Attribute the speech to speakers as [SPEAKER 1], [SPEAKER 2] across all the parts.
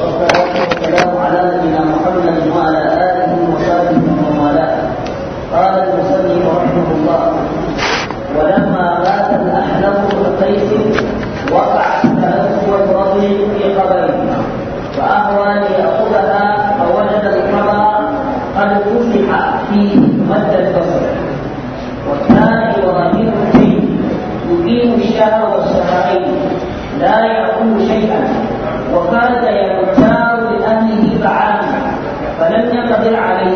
[SPEAKER 1] والصلاة والسلام على نبينا محمد وعلى آله وصحبه ومن والاه قال المصنف رحمه الله ولما مات الأحنف بن قيس وقعت تنسوة رجل في قبره فأهوى ليأخذها فوجد القبر قد فتح فيه مد البصر وكان إبراهيم فيه يقيم الشهر والشهرين لا يأكل شيئا وكاد يختار لأهله طعاما فلم يقدر عليه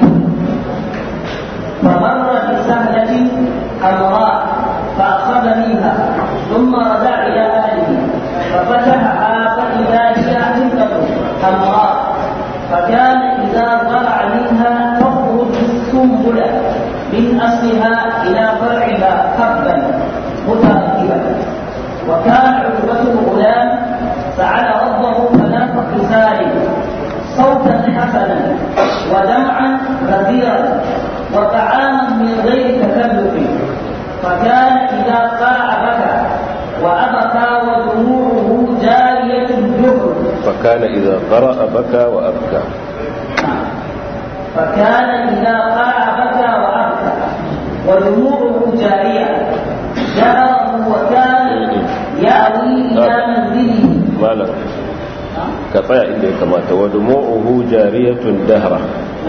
[SPEAKER 1] فمر بسهلة حمراء فأخذ منها ثم رجع إلى أهله ففتحها فإذا هي حنطة حمراء فكان إذا طلع منها تخرج السنبلة من أصلها إلى فرعها حبا متركبا وكان عقبة الغلام سأل ربه ثلاث خصال صوتا حسنا ودمعا غزيرا وطعاما من غير تكلف فكان إذا قاع بكى وأبكى ودموعه جارية الجهر
[SPEAKER 2] فكان إذا قرأ بكى وأبكى
[SPEAKER 1] فكان إذا قاع بكى وأبكى ودموعه جارية جهره وكان يأوي إلى منزله
[SPEAKER 2] malam ka tsaya inda ya kamata wa dumu'uhu jariyatun dahra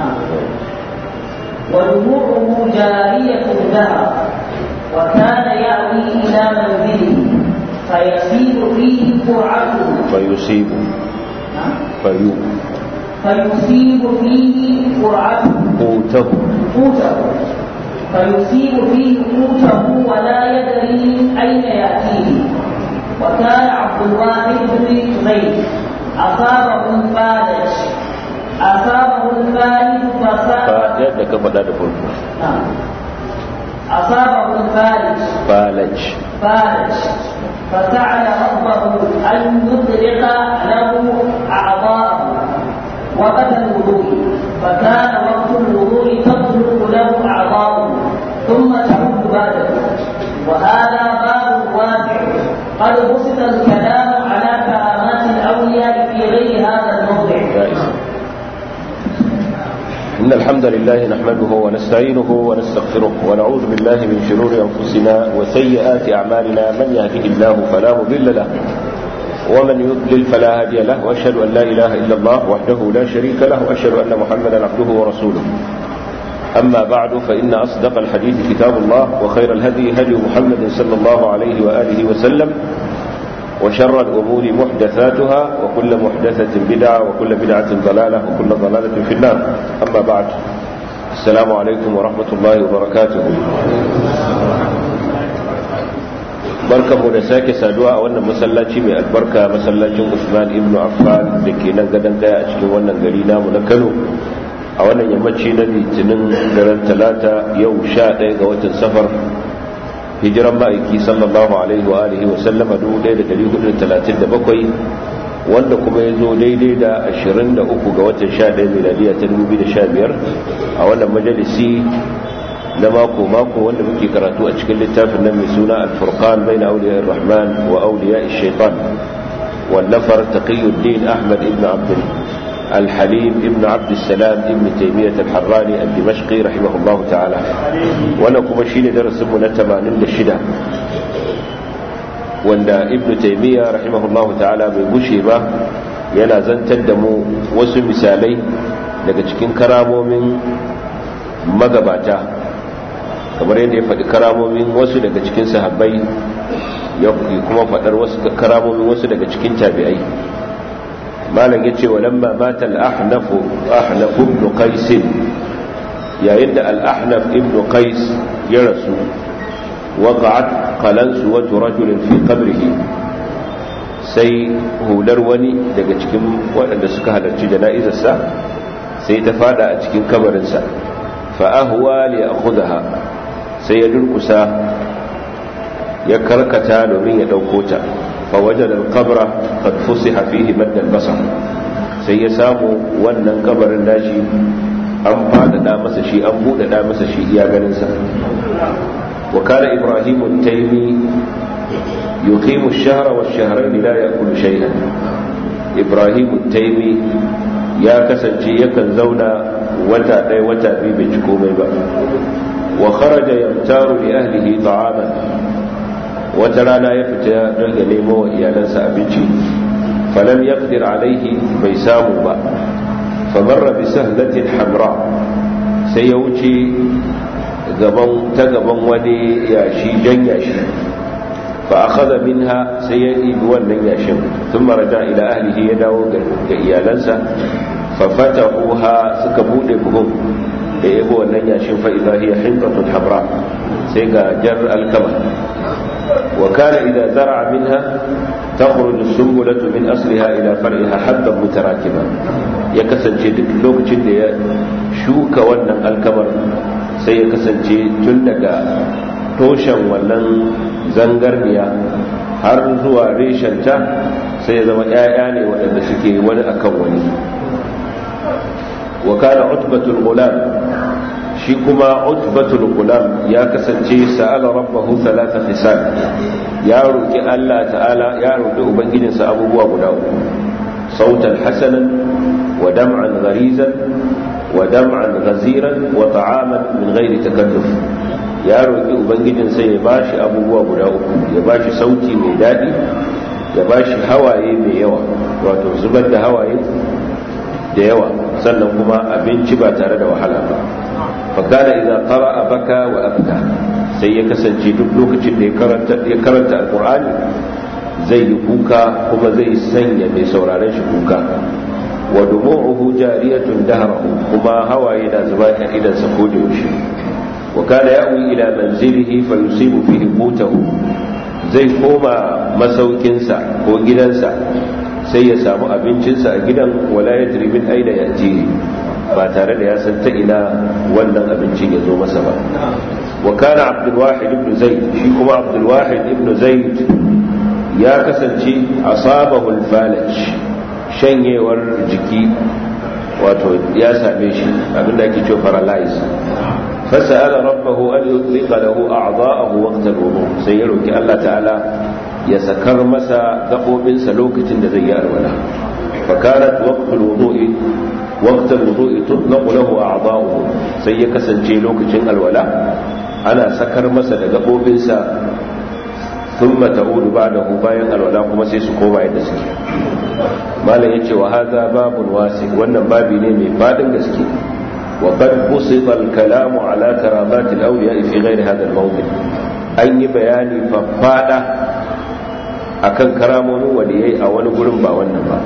[SPEAKER 1] ودموعه جارية دهر وكان يأوي إلى منزله فيسير فيه قرعته
[SPEAKER 2] fayusibu fayu
[SPEAKER 1] فيصيب فيه قرعته
[SPEAKER 2] qutahu
[SPEAKER 1] قوته فيصيب فيه قوته ولا يدري أين يأتيه وكان عبد الواحد بن زيد أصابه الفالج أصابه الفالج
[SPEAKER 2] fa
[SPEAKER 1] فسأل
[SPEAKER 2] yadda ka faɗa da farko
[SPEAKER 1] نعم. أصابه الفالج
[SPEAKER 2] falaj
[SPEAKER 1] فالج فسأل ربه أن يطلق له أعضاءه وقت الوضوء فكان وقت الوضوء تطلق له أعضاءه ثم تعود بعده وهذا باب واسع قد بسط الكلام على كرامات الأولياء في غير هذا الموضع
[SPEAKER 2] جائز إن الحمد لله نحمده ونستعينه ونستغفره ونعوذ بالله من شرور أنفسنا وسيئات أعمالنا من يهده الله فلا مضل له ومن يضلل فلا هادي له وأشهد أن لا إله إلا الله وحده لا شريك له وأشهد أن محمدا عبده ورسوله أما بعد فإن أصدق الحديث كتاب الله وخير الهدي هدي محمد صلى الله عليه وآله وسلم وشر الأمور محدثاتها وكل محدثة بدعة وكل بدعة ضلالة وكل ضلالة في النار أما بعد السلام عليكم ورحمة الله وبركاته barkan mu da sake saduwa a wannan masallaci mai albarka masallacin Usman ibn Affan da ke nan gadon kaya a cikin wannan gari namu na Kano a wannan yammaci na litinin daren talata yau sha ɗaya ga watan safar hijiran ma'aiki sallallahu alaihi wa alihi wa sallama 1437 wanda kuma ya zo daidai da 23 ga watan 11 miladiya ta 2015 a wannan majalisi na mako-mako wanda muke karatu a cikin littafin nan mai suna al-furqan bai na auliya rahman wa auliya shaitan wallafar taqiyuddin ahmad ibn abdul الحليم ابن عبد السلام ابن تيمية الحراني الدمشقي رحمه الله تعالى وانا كما شيني درس من التمانين للشدة وانا ابن تيمية رحمه الله تعالى من بشيبة yana zantar da mu wasu misalai daga cikin karamomin magabata kamar yadda ya faɗi karamomin wasu daga cikin sahabbai ya kuma faɗar wasu karamomin wasu daga cikin tabi'ai malam ya ce wa lamma mata al'ahnafu ahnafu ibn qais yayin da al'ahnaf ibn qais ya rasu waqa'at qalansu wa rajulin fi qabrihi sai hular wani daga cikin waɗanda suka halarci jana'izarsa sai ta fada a cikin kabarinsa fa ahwa li akhudha sai ya durkusa ya karkata domin ya dauko ta فوجد القبر قد فسح فيه مد البصر sai ya samu wannan kabarin nashi an faɗaɗa masa shi an buɗaɗa masa shi iya ganinsa wa kana ibrahimu taimi yuqimu ash-shahra wash-shahrayn la ya'kulu shay'an ibrahim taimi ya kasance yakan zauna wata ɗaya wata biyu bai ci komai ba wa kharaja yamtaru li ahlihi ta'aman wata rana ya fita don ya nemo wa iyalansa abinci falam yaqdir alaihi bai samu ba famarra bi sahlatin hamra sai ya wuce gaban ta gaban wani yashi jan yashi fa akhadha minha sai ya ibi wannan yashin thumma raja ila ahlihi ya dawo ga iyalansa fa fatahuha suka bude buhun da yabo wannan yashin fa idha hiya hinqatun hamra sai ga jar alkama wa kana idza zar'a minha takhruju as-sumbulatu min asliha ila far'iha habban mutarakiba ya kasance duk lokacin da ya shuka wannan alkamar sai ya kasance tun daga toshen wannan zangarniya har zuwa reshenta sai ya zama 'ya'ya ne waɗanda suke wani akan wani wa kana utbatul gulam shi kuma utbatul gulam ya kasance sa'ala rabbahu thalatha khisal ya roki Allah ta'ala ya roki ubangijinsa abubuwa guda uku sautan hasanan wa dam'an gharizan wa dam'an ghaziran wa ta'aman min ghairi takalluf ya roki ubangijinsa ya bashi abubuwa guda uku ya bashi sauti mai dadi ya bashi hawaye mai yawa wato zubar da hawaye da yawa sannan kuma abinci ba tare da wahala ba fakana idan qara'a baka wa abka sai ya kasance duk lokacin da ya karanta ya karanta alqur'ani zai yi kuka kuma zai sanya mai sauraron shi kuka wa dumu'uhu jariyatun dahrahu kuma hawaye na zuba a idan sa ko da yaushe wa kana ya'wi ila manzilihi fa yusibu fihi qutahu zai koma masaukinsa ko gidansa sai ya samu abincinsa a gidan wala ya min aina ya ba tare da ya san ta ina wannan abincin ya zo masa ba wa kana abdulwahid ibn zaid shi kuma abdulwahid ibn zaid ya kasance asabahu al-falaj shanyewar jiki wato ya same shi abinda ake cewa paralyze fasala rabbahu an yutliqa lahu a'dha'ahu waqta al-wudu sai ya roki Allah ta'ala ya sakar masa gaɓoɓinsa lokacin da zai yi alwala fakarat waqtul wudu'i waqtul wudu'i tutlaqu lahu a'dha'uhu sai ya kasance lokacin alwala ana sakar masa da gaɓoɓinsa thumma ta'udu ba'dahu bayan alwala kuma sai su koma yadda suke malam yace wa hadha babun wasi wannan babi ne mai fadin gaske wa qad busita al-kalamu ala karamat al-awliya fi ghairi hadha al-mawdi an yi bayani faffada akan karamomin waliyai a wani gurin ba wannan ba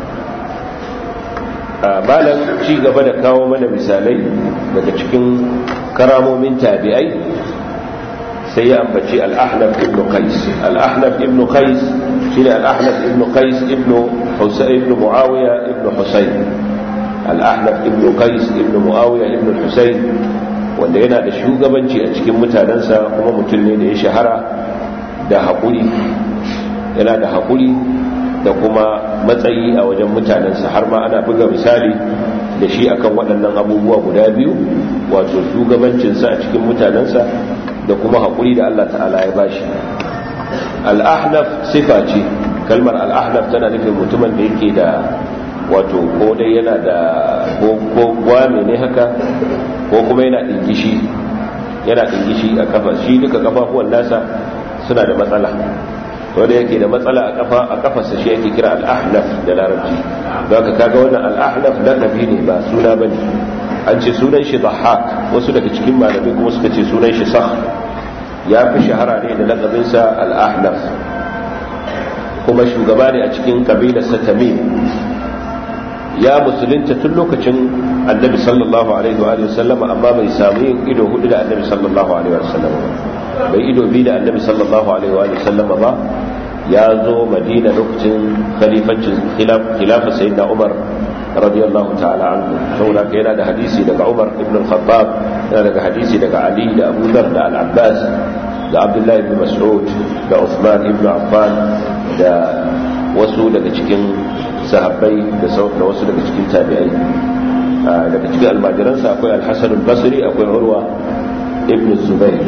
[SPEAKER 2] malam ci gaba da kawo mana misalai daga cikin karamomin tabi'ai sai ya ambaci al-ahnaf ibn qais al-ahnaf ibn qais shine al-ahnaf ibn qais ibn husayn ibn muawiya ibn husayn al-ahnaf ibn qais ibn muawiya ibn husayn wanda yana da shugabanci a cikin mutanensa kuma mutum ne da ya shahara da haƙuri yana da haƙuri da kuma matsayi a wajen mutanensa har ma ana buga misali da shi akan waɗannan abubuwa guda biyu wato shugabancinsa a cikin mutanensa da kuma haƙuri da Allah ta'ala ya bashi al'ahnaf sifa ce kalmar al'ahnaf tana nufin mutumin da yake da wato ko dai yana da ko gwame ne haka ko kuma yana ɗingishi yana ɗingishi a kafa shi duka kafafuwan nasa suna da matsala wanda yake da matsala a kafa a kafarsa shi yake kira al-ahnaf da larabci don ka kaga wannan al-ahnaf laqabi ne ba suna bane an ce sunan shi dhahak wasu daga cikin malamai kuma suka ce sunan shi sakh ya fi shahara ne da laqabin sa al-ahnaf kuma shugaba ne a cikin kabilar sa tamim ya musulunta tun lokacin annabi sallallahu alaihi wa sallama amma bai samu yin ido hudu da annabi sallallahu alaihi wa sallama bai ido bi da annabi sallallahu alaihi wa sallama ba ya zo madina lokacin khalifancin khilafa sayyidina umar radiyallahu ta'ala anhu saboda ka yana da hadisi daga umar ibn al-khattab yana daga hadisi daga ali da abu dhar da al-abbas da abdullahi ibn mas'ud da uthman ibn affan da wasu daga cikin sahabbai da wasu daga cikin tabi'ai daga cikin almajiransa akwai al-hasan al-basri akwai urwa ibn zubair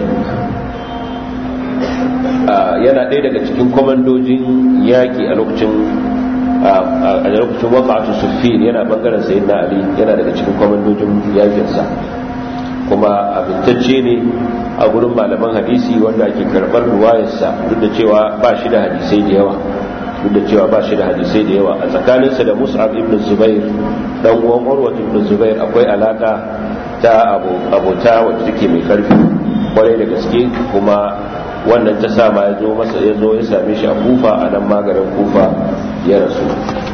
[SPEAKER 2] yana ɗaya daga cikin kwamandojin yaƙi a lokacin a lokacin waƙa'atu suffin yana bangaren sayyidina ali yana daga cikin kwamandojin yakinsa kuma abintacce ne a gurin malaman hadisi wanda ake karɓar ruwayarsa duk da cewa ba shi da hadisai da yawa duk da cewa ba shi da hadisai da yawa a tsakaninsa da mus'ab ibn zubair dan uwan urwa ibn zubair akwai alaka ta abota wacce take mai karfi kwarai da gaske kuma wannan ta sa ma ya zo masa ya zo ya same shi a kufa a nan maganin kufa ya rasu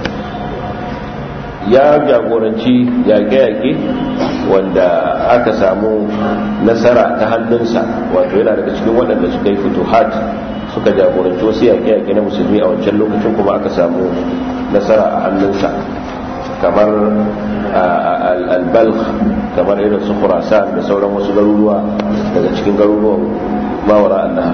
[SPEAKER 2] ya jagoranci yaƙe-yaƙe wanda aka samu nasara ta hannunsa wato yana daga cikin waɗanda suka yi fituhat suka jagoranci wasu yaƙe-yaƙe na musulmi a wancan lokacin kuma aka samu nasara a hannunsa kamar albalk kamar irin su khurasan da sauran wasu garuruwa daga cikin garuruwan mawara annahar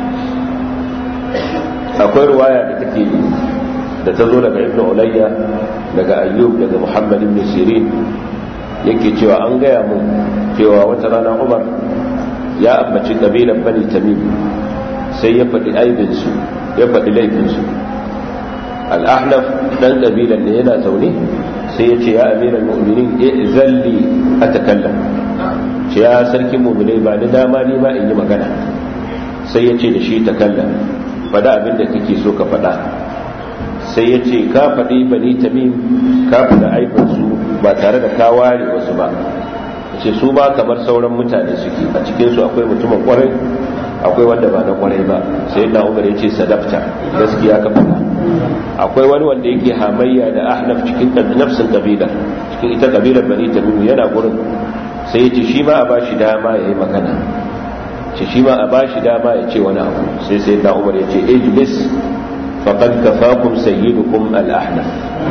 [SPEAKER 2] akwai ruwaya da take da ta zo daga ibn ulayya daga ayyub daga muhammad ibn sirin yake cewa an gaya mun cewa wata rana umar ya ambaci kabilan bani tamim sai ya faɗi aibinsu ya faɗi laifinsu al'ahnaf ɗan ƙabilan ne yana zaune sai ya ce ya amiran mu'minin zalli a takallam ce ya sarkin mu'minai ba ni dama ni ma in yi magana sai ya ce da shi takallam faɗa abin da kake so ka faɗa sai ya ce ka faɗi bani tamim ka faɗi aibinsu ba tare da ka ware wasu ba ce su ba kamar sauran mutane suke a cikinsu akwai mutumin kwarai akwai wanda ba na kwarai ba sai na umar ya ce sadafta gaskiya ka faɗa akwai wani wanda yake hamayya da ahnaf cikin nafsin kabila cikin ita kabilar bani tamim yana gurin sai ya ce shi ma a bashi dama ya yi magana ce shi ma a bashi dama ya ce wani abu sai sai na umar ya ce ijlis faqad kafakum sayyidukum al-ahnaf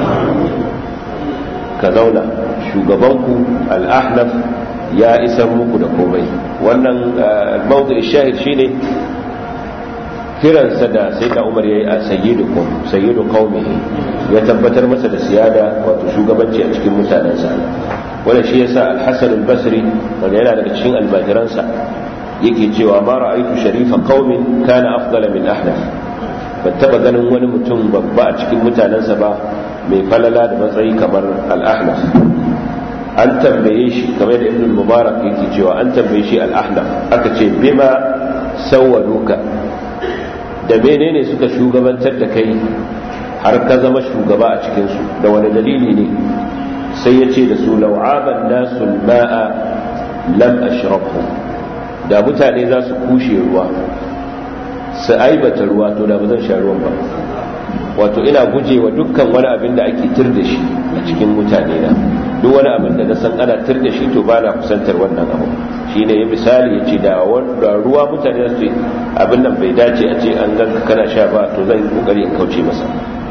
[SPEAKER 2] ka zauna shugabanku al-ahnaf ya isar muku da komai wannan mawdu shahid shine kiransa da sai da umar yayi a sayyidukum sayyidu qaumihi ya tabbatar masa da siyada wato shugabanci a cikin mutanensa wannan shi yasa al-hasan al-basri wanda yana daga cikin almajiransa yake cewa ma ra'aytu sharifa qaumin kana afdala min ahnaf ban taba ganin wani mutum babba a cikin mutanensa ba mai falala da matsayi kamar al-ahnaf an tambaye shi kamar da ibn mubarak yake cewa an tambaye shi al-ahnaf aka ce bima sawwaduka da menene suka shugabantar da kai har ka zama shugaba a cikin su da wani dalili ne sai ya ce da su lau'aban nasu ma'a lam ashrabhu da mutane za su kushe ruwa su aibata ruwa to da ba zan sha ruwan ba wato ina guje wa dukkan wani abin da ake tir da shi a cikin mutane na duk wani abin da na san ana tir da shi to ba na kusantar wannan abu shi ne ya misali ya ce da ruwa mutane su abin nan bai dace a ce an ganka kana sha ba to zan yi kokari in kauce masa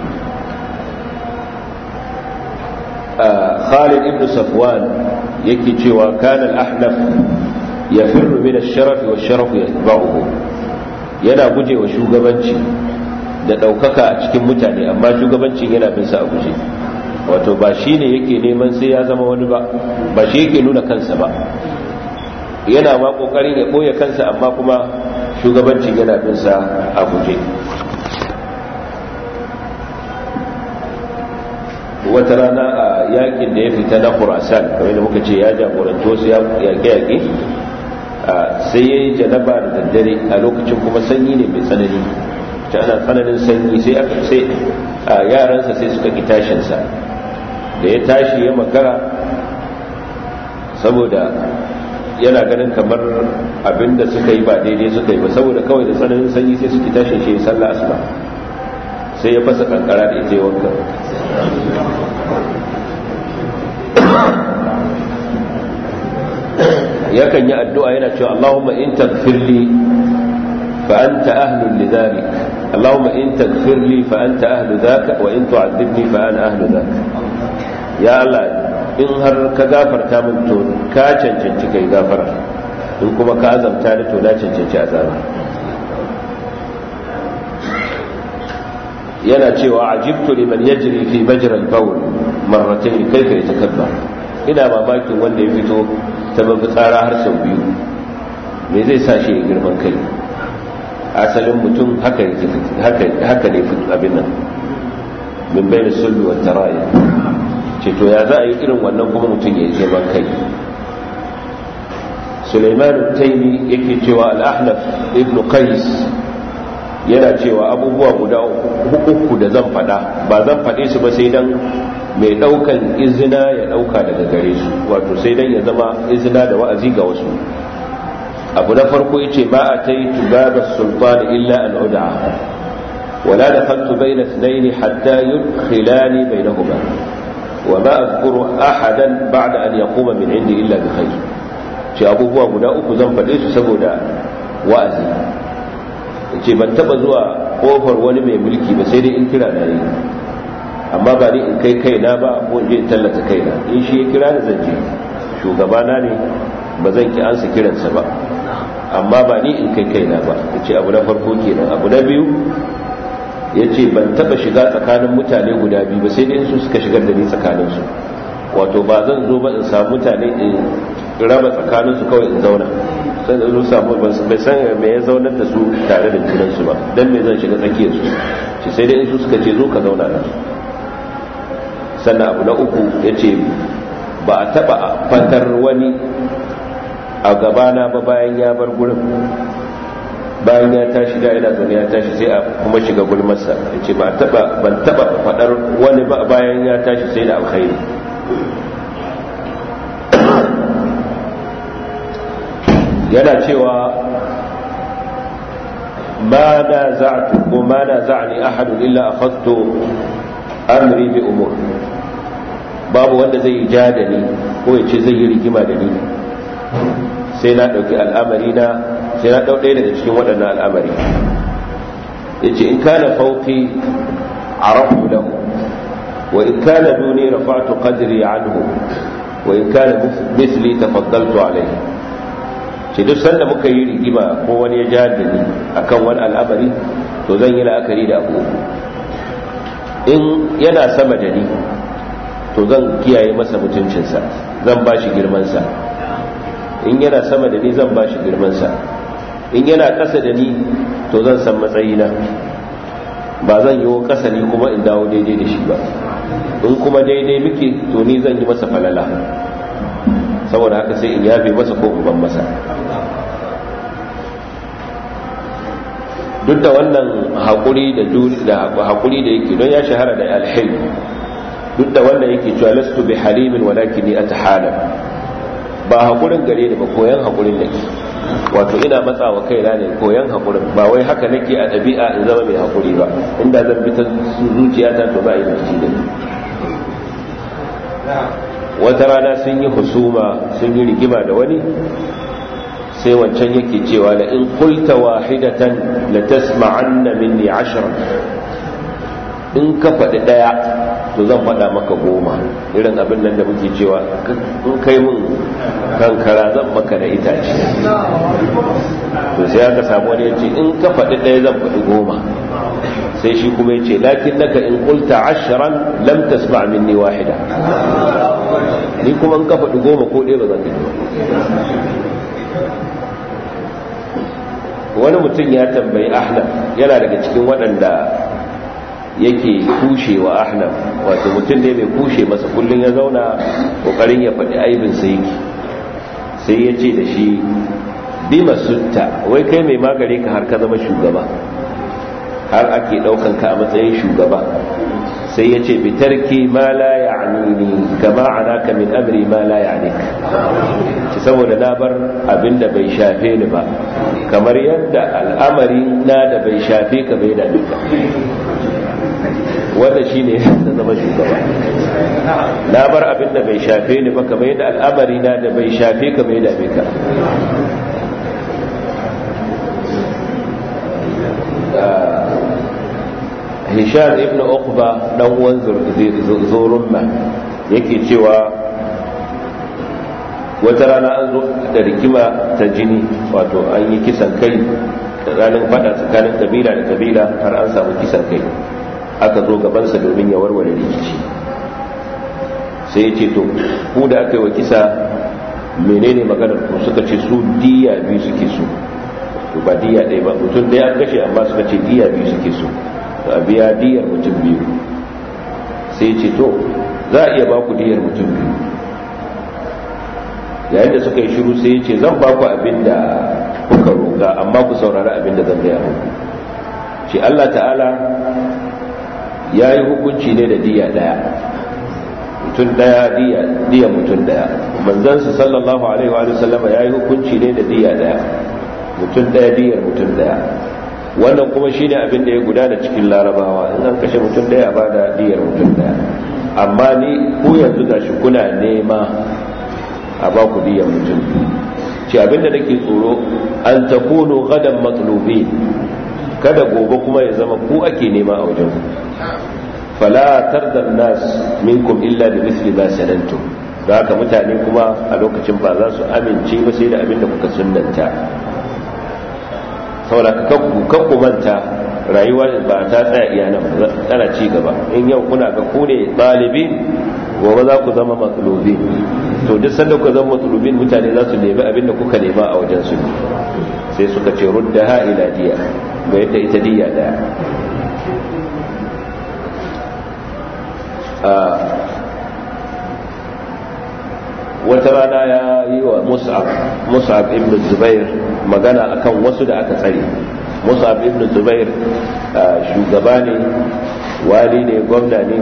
[SPEAKER 2] Khalid ibn Safwan yake cewa kana al-ahnaf yafirru min ash-sharaf wa ash-sharaf yatba'uhu yana guje wa shugabanci da ɗaukaka a cikin mutane amma shugabancin yana bin sa a guje wato ba shi ne yake neman sai ya zama wani ba ba shi yake nuna kansa ba yana ma ƙoƙarin ya ɓoye kansa amma kuma shugabancin yana bin sa a guje wata rana a yakin da ya fita na khurasan kamar da muka ce ya jagoranci wasu yaƙe-yaƙe sai ya yi janaba da daddare a lokacin kuma sanyi ne mai tsanani ta ana tsananin sanyi sai aka sai yaransa sai suka ki tashinsa da ya tashi ya makara saboda yana ganin kamar abinda suka yi ba daidai suka yi ba saboda kawai da tsananin sanyi sai suke tashin shi sallah asuba sai ya fasa kankara da ita wanka yakan yi addu'a yana cewa Allahumma in tagfirli fa anta ahlul lidhalik Allahumma in tagfirli fa anta ahlu dhaka wa in tu'adhibni fa ana ahlu dhaka ya Allah in har ka gafarta min to ka cancanci kai gafara in kuma ka azabta ni to na cancanci azaba yana cewa ajibtu liman yajri fi majra al-bawl marratayn kayfa yatakabbar ina mamakin wanda ya fito ta babu tsara har sau biyu me zai sa shi ya girman kai asalin mutum haka haka ne abin nan min bayna sulbi wa tara'i ce to ya za a yi irin wannan kuma mutum ya yi girman kai Sulaiman Taimi yake cewa al-Ahnaf ibn Qais yana cewa abubuwa guda uku da zan faɗa ba zan faɗe su ba sai dan mai ɗaukan izina ya ɗauka daga gare su wato sai dan ya zama izina da wa'azi ga wasu abu na farko yace ma ataitu babas sultan illa an ud'a wala dakhaltu bayna ithnayn hatta yudkhilani bainahuma wa ma adhkuru ahadan ba'da an yaquma min indi illa bi khair ce abubuwa guda uku zan faɗe su saboda wa'azi ce ban taba zuwa kofar wani mai mulki ba sai dai in kira na yi amma ba ni in kai kaina ba ko in je in tallata kaina in shi ya kira ni zan je shugabana ne ba zan ki ansa kiransa ba amma ba ni in kai kaina ba ce abu na farko kenan abu na biyu ya ce ban taba shiga tsakanin mutane guda biyu ba sai dai su suka shigar da ni tsakaninsu wato ba zan zo ba in samu mutane in raba tsakaninsu kawai in zauna sai da zo samu bai san me ya zaunar da su tare da junansu ba dan me zan shiga tsakiyar su shi sai dai in su suka ce zo ka zauna nan sannan abu na uku ya ce ba a taba fatar wani a gabana ba bayan ya bar gurin bayan ya tashi da yana zaune ya tashi sai a kuma shiga gulmarsa ya ce ba taba ban taba fadar wani ba bayan ya tashi sai da alkhairi yana cewa ma na za'atu ko ma na za'ani ahadun illa akhadtu amri bi umur babu wanda zai yi ja da ni ko ya ce zai yi rigima da ni sai na ɗauki al'amari na sai na ɗau ɗaya daga cikin waɗannan al'amari ya ce in kana fauki a rafu lahu wa in kana duni rafa'tu qadri anhu wa in kana misli tafaddaltu alayhi ce duk sanda muka yi rigima ko wani ya ja da ni akan wani al'amari to zan yi la'akari da abu in yana sama da ni to zan kiyaye masa mutuncinsa zan ba shi girmansa in yana sama da ni zan ba shi girmansa in yana ƙasa da ni to zan san matsayina ba zan yi ƙasa ni kuma in dawo daidai da shi ba in kuma daidai muke to ni zan yi masa falala saboda haka sai in yafe masa ko ban masa duk da wannan haƙuri da haƙuri da yake don ya shahara da alhil duk da wannan yake cewa lastu bi halimin walakin ni atahalam ba haƙurin gare ni ba koyan haƙurin nake wato ina matsawa kaina ne koyan haƙurin ba wai haka nake a ɗabi'a in zama mai haƙuri ba inda zan bi ta zuciyata to ba yi rikici da ni wata rana sun yi husuma sun yi rigima da wani sai wancan yake cewa la in qulta wahidatan la tasma'anna minni ashran in ka faɗi ɗaya to zan faɗa maka goma irin abin nan da muke cewa in kai mun kankara zan maka da itace to sai aka samu wani ya ce in ka faɗi ɗaya zan faɗi goma sai shi kuma ya ce lakin naka in qulta ashran lam tasma' minni wahida ni kuma in ka faɗi goma ko ɗaya ba zan gani wani mutum ya tambayi ahnaf yana daga cikin waɗanda yake kushe wa ahnaf wato mutum ne mai kushe masa kullum ya zauna ƙoƙarin ya faɗi aibin sai yake sai ya ce da shi bima sutta wai kai mai magare ka har ka zama shugaba har ake ɗaukan ka a matsayin shugaba sai ya ce bitarki ma la ya'nini kama anaka min amri ma la ya'nika ci saboda na bar abin da bai shafe ni ba kamar yadda al'amari na da bai shafe ka bai da duka wanda shine na zama shugaba na bar abin da bai shafe ni ba kamar yadda al'amari na da bai shafe ka bai da ka hisham ibn uqba dan uwan zurumma yake cewa wata rana an zo da rikima ta jini wato an yi kisan kai ranar fada tsakanin kabila da kabila har an samu kisan kai aka zo gabansa domin ya warware rikici sai ya ce to ku da aka yi wa kisa menene maganar ku suka ce su diya biyu suke so ba diya ɗaya ba mutum ɗaya an kashe amma suka ce diya biyu suke so a biya diyar mutum biyu sai ce to za a iya ba ku diyar mutum biyu yayin da suka yi shiru sai ce zan ba ku abin da kuka roƙa amma ku saurari abin da zan gaya muku ce Allah ta'ala ya yi hukunci ne da diya daya mutum daya diya mutum daya manzansa sallallahu alaihi wa sallama ya yi hukunci ne da diya daya mutum daya diyar mutum daya wannan kuma shine abin da ya gudana cikin larabawa in an kashe mutum daya ba da diyar mutum daya amma ni ku yanzu gashi kuna nema a ba ku diyar mutum ce abinda nake tsoro an takunu gadan matlubi kada gobe kuma ya zama ku ake nema a wajen fala tardar nas minkum illa bi misli ma sanantum da haka mutane kuma a lokacin ba za su amince ba sai da abinda kuka sunnanta saboda ka ku manta rayuwa ba ta tsaya iya nan tana ci gaba in yau kuna ga ku ne ɗalibi gobe za ku zama matsalobin to duk sanda ku zama matsalobin mutane za su nemi abin da kuka nema a wajen su sai suka ce rudda ha ila diya ga yadda ita diya daya wata rana ya yi wa mus'ab ibn zubair magana akan wasu da aka tsare mus'ab ibn zubair shugaba ne wali ne gwamna ne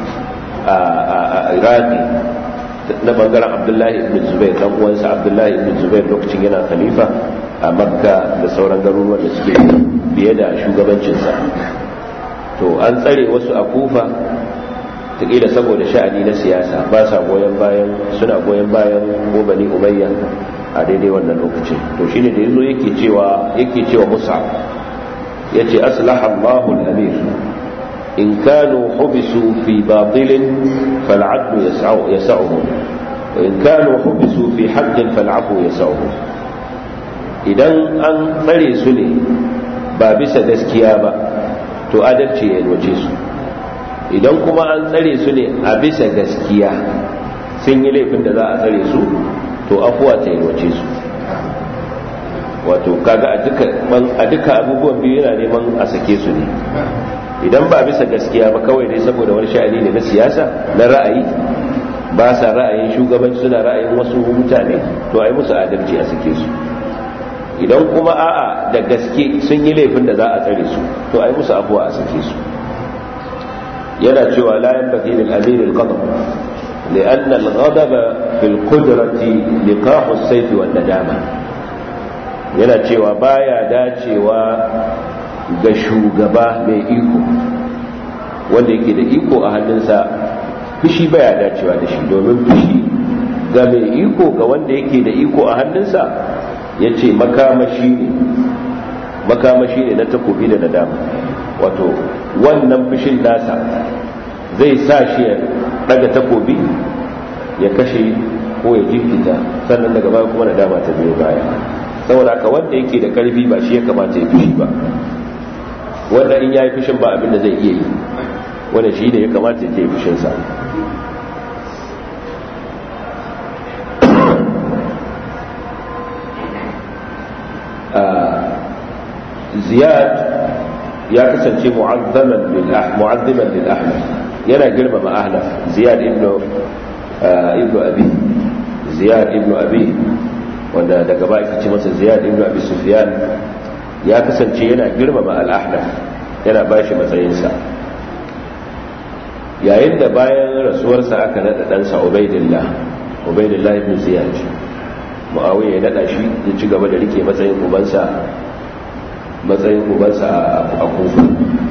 [SPEAKER 2] a iraki na bangaren abdullahi ibn zubair dan uwansa abdullahi ibn zubair lokacin yana khalifa a makka da sauran garuruwan da suke biye da shugabancinsa to an tsare wasu a kufa taƙila saboda sha'ani na siyasa ba sa goyon bayan suna goyon bayan gobani umayya a daidai wannan lokacin to shine da yazo yake cewa yake cewa musa yace aslaha Allahu al-amir in kanu hubisu fi batilin fal'adlu yas'u yas'uhu wa in kanu hubisu fi haqqin fal'afu yas'uhu idan an tsare su ne ba bisa gaskiya ba to adalci ya yalwace su idan kuma an tsare su ne a bisa gaskiya sun yi laifin da za a tsare su to afuwa ta yalwace su wato kaga a duka abubuwan biyu yana neman a sake su ne idan ba bisa gaskiya ba kawai dai saboda wani sha'ani ne na siyasa na ra'ayi ba sa ra'ayin shugabanci suna ra'ayin wasu mutane to a yi musu adalci a sake su idan kuma a'a da gaske sun yi laifin da za a tsare su to a yi musu afuwa a sake su yana cewa la yanbaghi lil amir al ghadab لأن الغضب في القدرة لقاح السيف والندامة yana cewa baya dacewa ga shugaba mai iko wanda yake da iko a hannunsa fushi baya dacewa da shi domin fushi ga mai iko ga wanda yake da iko a hannunsa ya ce makamashi ne makamashi ne na takobi da nadama wato wannan fushin nasa zai sa shi ya daga takobi ya kashe ko ya jinkita sannan daga baya kuma nadama ta biyo baya saboda haka wanda yake da karfi ba shi ya kamata ya fushi ba wanda in ya yi fushin ba abin da zai iya yi wanda shi ne ya kamata ya ke fushinsa ziyad ya kasance mu'azzaman lil ahnaf yana girmama ahnaf ziyad ibnu ibnu abi ziyad ibnu abi wanda daga ba aka ce masa ziyad ibnu abi sufyan ya kasance yana girmama al-ahnaf yana bashi matsayinsa yayin da bayan rasuwarsa aka nada ɗansa ubaidillah ubaidillah ibn ziyad muawiya ya nada shi ya ci gaba da rike matsayin ubansa matsayin ubansa a kufa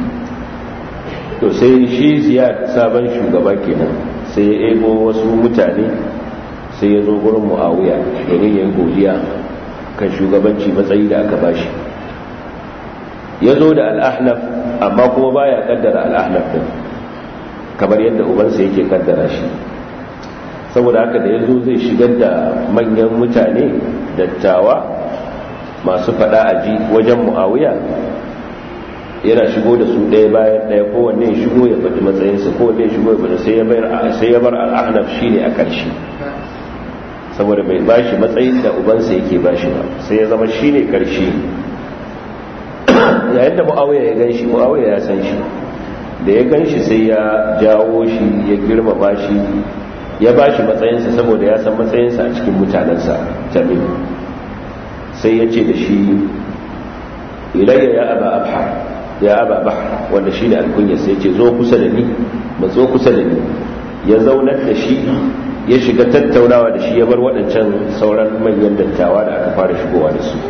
[SPEAKER 2] to sai shi ziyad sabon shugaba kenan sai ya ego wasu mutane sai ya zo gurin muawiya domin ya yi godiya kan shugabanci matsayi da aka bashi ya zo da al'ahnaf amma kuma baya kaddara al'ahnaf din kamar yadda ubansa yake kaddara shi saboda haka da ya zo zai shigar da manyan mutane dattawa masu fada a ji wajen mu'awiya yana shigo da su ɗaya bayan ɗaya kowanne ya shigo ya faɗi matsayinsa kowanne ya shigo ya faɗi sai ya bar al'ahnaf shi ne a ƙarshe saboda bai bashi matsayin da ubansa yake bashi ba sai ya zama shi ne ƙarshe yayin da mu'awiya ya gan shi mu'awiya ya san shi da ya gan shi sai ya jawo shi ya girmama shi ya ba shi matsayinsa saboda ya san matsayinsa a cikin mutanensa tamim sai ya ce da shi ilayya ya aba abha ya aba bahar wanda shi ne alkunya sai ce zo kusa da ni matso kusa da ni ya zaunar da shi ya shiga tattaunawa da shi ya bar waɗancan sauran manyan dattawa da aka fara shigowa da su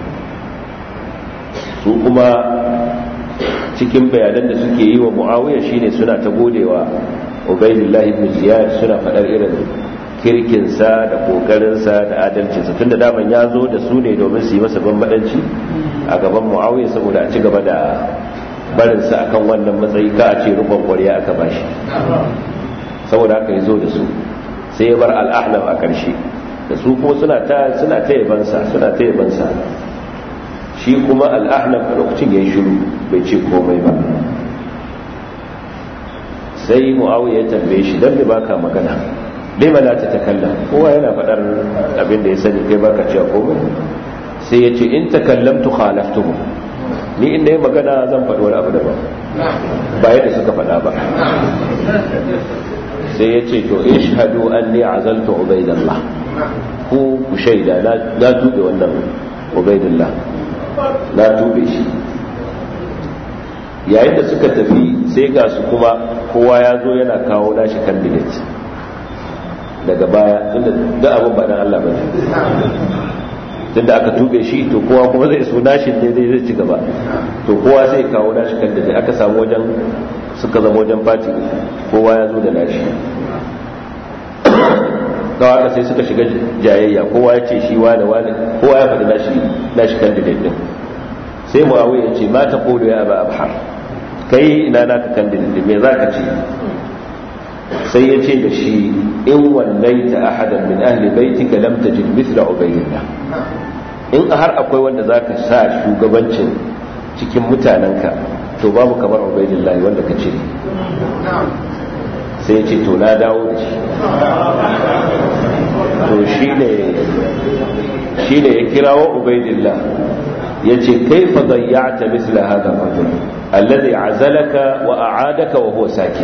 [SPEAKER 2] su kuma cikin bayanan da suke yi wa muawiya shine suna ta godewa ubaidillah ibn ziyad suna faɗar irin kirkinsa da kokarinsa da adalcinsa tunda daman ya zo da su ne domin su yi masa bambadanci a gaban muawiya saboda a ci gaba da barinsa akan wannan matsayi ka a ce rubon kwarya aka bashi saboda haka ya zo da su sai ya bar al'ahlam a ƙarshe da su kuma suna ta suna ta yabansa suna ta yabansa shi kuma al'ahlam a lokacin ya yi shiru bai ce komai ba sai mu'awiyar ya tambaye shi don da baka magana lima la ta takalla kowa yana faɗar abin da ya sani kai baka cewa komai sai ya ce in takallamtu khalaftuhu ni inda ya magana zan faɗi wani abu daban ba yadda suka faɗa ba sai ya ce to ishhadu anni azaltu ubaidallah ku ku shaida na tube wannan ubaidallah na tube shi yayin da suka tafi sai ga su kuma kowa ya zo yana kawo nashi candidate daga baya tunda da abin ba dan Allah bane tunda aka tube shi to kowa kuma zai so nashin ne zai zai ci gaba to kowa zai kawo nashi candidate aka samu wajen suka zama wajen fati kowa ya zo da nashi kawai haka sai suka shiga jayayya kowa ya ce shi wane wane kowa ya faɗi nashi nashi candidate din sai muawiya ya ce ma ta kodo ya aba abhar kai ina naka candidate me za ka ce sai ya ce da shi in wallaita ahadan min ahli baitika lam tajid mithla ubaydillah in har akwai wanda zaka sa shugabancin cikin mutanenka to babu kamar ubaydillah wanda ka ce sai ya ce to na dawo da shi to shi ne ya kirawo ubaydillah ya ce kai fa zayyata misla hada rajul alladhi azalaka wa a'adaka wa huwa sakit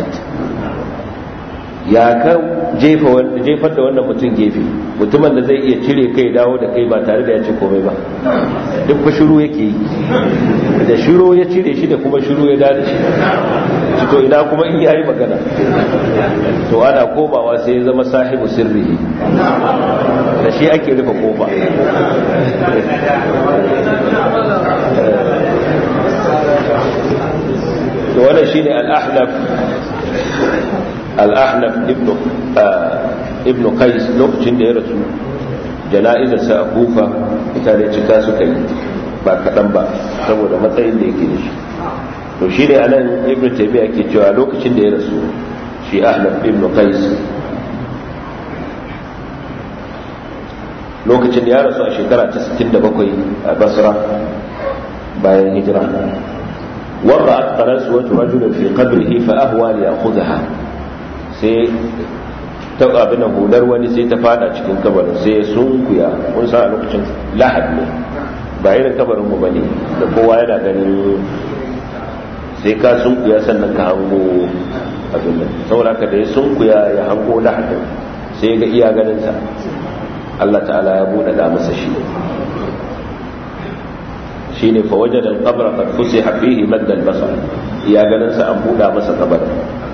[SPEAKER 2] ya ka jefar da wannan mutum gefe mutumin da zai iya cire kai dawo da kai ba tare da ya ce komai ba duk fa shiru yake yi da shiru ya cire shi da kuma shiru ya dada shi shi to ina kuma in yayi magana to ana komawa sai ya zama sahibu sirri da shi ake rufe kofa to wannan shine al-ahnaf al-ahnaf ibnu ibnu qais lokacin da ya rasu jana'izar sa a kufa mutane cika suka yi ba kaɗan ba saboda matsayin da yake da shi to shi ne anan ibnu taymiya ke cewa lokacin da ya rasu shi ahnaf ibnu qais lokacin da ya rasu a shekara ta 67 a basra bayan hijira وضعت قناصوة رجل في قبره فأهوى ليأخذها sai ta abin da hular wani sai ta fada cikin kabarin sai ya sunkuya kun san a lokacin lahad ne ba irin kabarin mu bane da kowa yana ganin sai ka sunkuya sannan ka hango abin nan saboda ka da ya sunkuya ya hango lahad sai ga iya ganin sa Allah ta'ala ya bude da masa shi shine fa wajada al-qabra qad fusiha fihi madda al-basar ya ganin sa an buda masa kabarin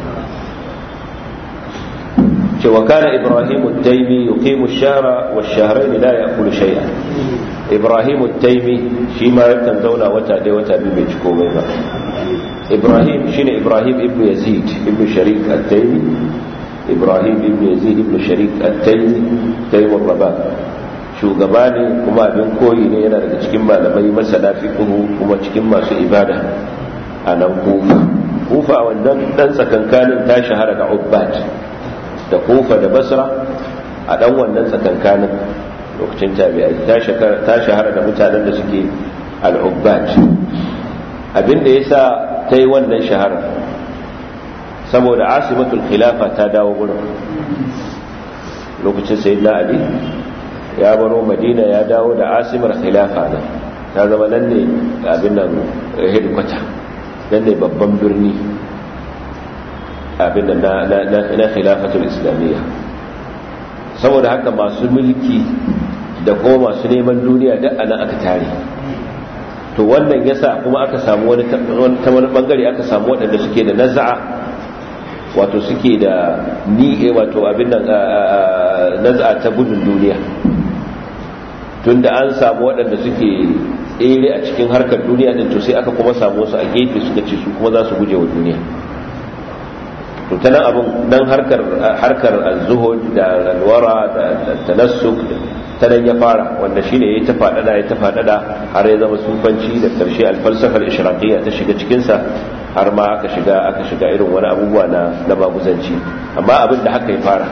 [SPEAKER 2] cewa kana ibrahim at-taymi yuqimu ash-shahra wash-shahrayn la ya'kulu shay'an ibrahim at-taymi shi ma yakan zauna wata dai wata biyu bai ci komai ba ibrahim shine ibrahim ibn yazid ibn sharik at-taymi ibrahim ibn yazid ibn sharik at-taymi taymu rabah shugaba ne kuma abin koyi ne yana daga cikin malamai masana fiqhu kuma cikin masu ibada a nan kufa kufa wannan dan tsakankanin ta shahara da ubbat da kufa da basra a dan wannan tsakankanin lokacin tabi'ai ta shahara da mutanen da suke al-ubbat abin da yasa ta yi wannan shahara saboda asimatul khilafa ta dawo gurin lokacin sayyidina ali ya baro madina ya dawo da asimar khilafa nan ta zama nan ne abin nan hedikwata nan ne babban birni abin da na khilafatul islamiyya saboda haka masu mulki da kuma masu neman duniya duk anan aka tare to wannan yasa kuma aka samu wani ta wani bangare aka samu waɗanda suke da naza'a wato suke da ni wato abin nan naza'a ta gudun duniya tunda an samu waɗanda suke tsere a cikin harkar duniya din to sai aka kuma samu wasu a gefe suka ce su kuma za su guje wa duniya to ta nan abin dan harkar harkar az-zuhud da alwara da tanassuk ta nan ya fara wanda shine yayi ta fadada ya ta fadada har ya zama sufanci da karshe al-falsafa al-ishraqiyya ta shiga cikin sa har ma aka shiga aka shiga irin wani abubuwa na na baguzanci amma abin da haka ya fara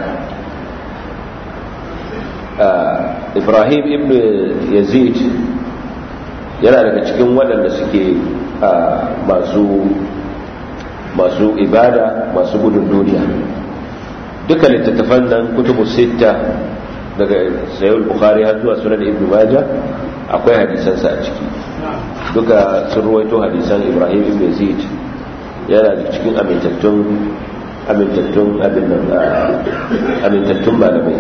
[SPEAKER 2] Ibrahim ibn Yazid yana daga cikin waɗanda suke masu masu ibada masu gudun duniya duka littattafan nan kutubu sita daga sayul bukhari har zuwa sunan ibn maja akwai hadisansa a ciki duka sun ruwaito hadisan ibrahim ibn yazid yana da cikin amintattun amintattun abin nan amintattun malamai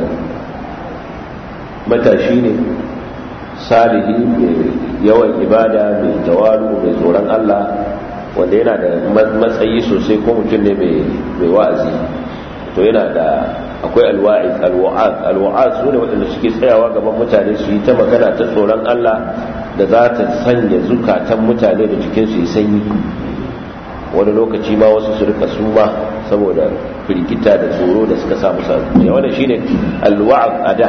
[SPEAKER 2] matashi ne salihi mai yawan ibada mai tawalu mai tsoron allah wanda yana da matsayi sosai ko mutum ne mai wa'azi to yana da akwai alwa'iz alwa'az alwa'az su ne waɗanda suke tsayawa gaban mutane su yi ta magana ta tsoron Allah da za ta sanya zukatan mutane da jikinsu yi sanyi wani lokaci ma wasu su rika suma saboda firgita da tsoro da suka samu sa wannan shine alwa'az ada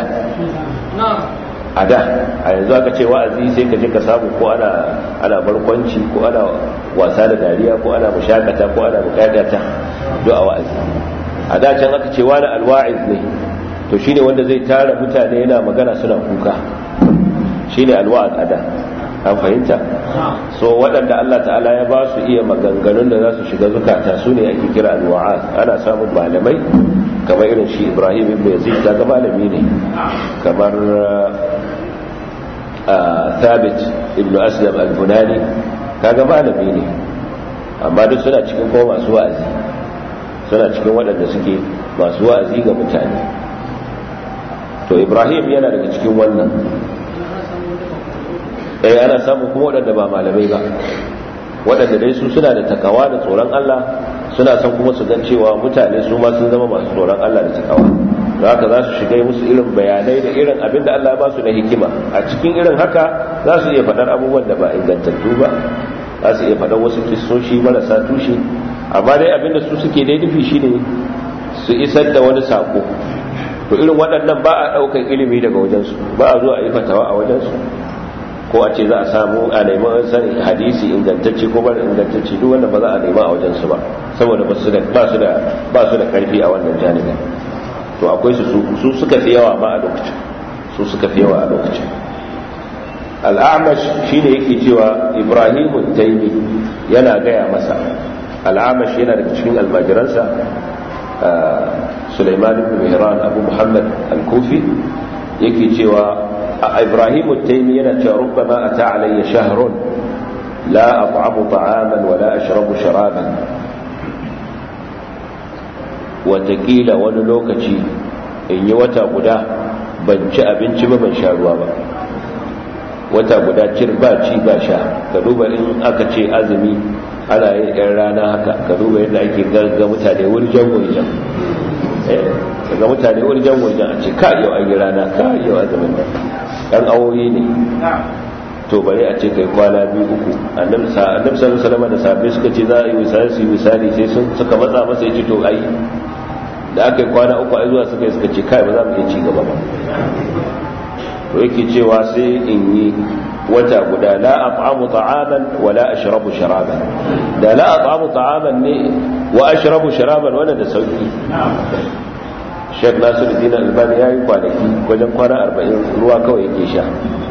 [SPEAKER 2] a da a yanzu aka ce wa'azi sai ka je ka samu ko ana ana barkwanci ko ana wasa da dariya ko ana mushakata ko ana bukatata duk a wa'azi a da can aka ce wani alwa'iz ne to shine wanda zai tara mutane yana magana suna kuka shine alwa'az a da an fahimta so waɗanda Allah ta'ala ya ba su iya maganganun da za su shiga zukata su ne ake kira alwa'az ana samun malamai kamar irin shi ibrahim ibn yazid daga malami ne kamar thabit ibn aslam al-bunani kaga malami ne amma duk suna cikin kuma masu wa'azi suna cikin waɗanda suke masu wa'azi ga mutane to ibrahim yana daga cikin wannan eh ana samun kuma waɗanda ba malamai ba waɗanda dai su suna da takawa da tsoron Allah suna son kuma su gan cewa mutane su ma sun zama masu tsoron Allah da takawa da haka za su shiga musu irin bayanai da irin abin da Allah ba su na hikima a cikin irin haka za su iya faɗar abubuwan da ba ingantattu ba za su iya faɗar wasu kistoshi marasa tushe amma dai abin da su suke dai nufi shine su isar da wani sako to irin waɗannan ba a ɗaukar ilimi daga wajensu ba a zuwa a yi fatawa a wajensu ko a ce za a samu a neman sanin hadisi ingantacce ko bar ingantacce duk wanda ba za a nema a wajensu ba saboda ba su da ba su da karfi a wannan janibin to akwai su su suka fi yawa ma a lokacin su suka fi yawa a lokacin al'amash shine yake cewa ibrahimu taimi yana gaya masa al'amash yana daga cikin almajiransa Sulaiman ibn Mihran Abu Muhammad al-Kufi yake cewa إبراهيم التيمي ينتهى ربما أتى علي شهر لا أطعم طعاما ولا أشرب شرابا وتكيل ونلوكتي إن يوتا قدا بنش أبنش بمن شاروا با wata guda cirba ci ba sha ka duba in aka ce azumi ana yin yan rana haka ka duba yadda ake ga mutane wurjan wurjan ga mutane wurjan wurjan a ce ka yau an yi rana ka yau azumin nan ɗan awoyi ne to bari a ce kai kwana biyu uku annabi sallallahu alaihi da safe suka ce za a yi misali su yi misali sai sun suka matsa masa ya ce to ai da aka yi kwana uku ai zuwa suka yi suka ce kai ba za mu iya ci gaba ba to yake cewa sai in yi wata guda la at'amu ta'aman wa la ashrabu sharaban da la at'amu ta'aman ne wa ashrabu sharaban wannan da sauki Sheikh Nasiruddin Albani yayi kwanaki wajen kwana 40 ruwa kawai yake sha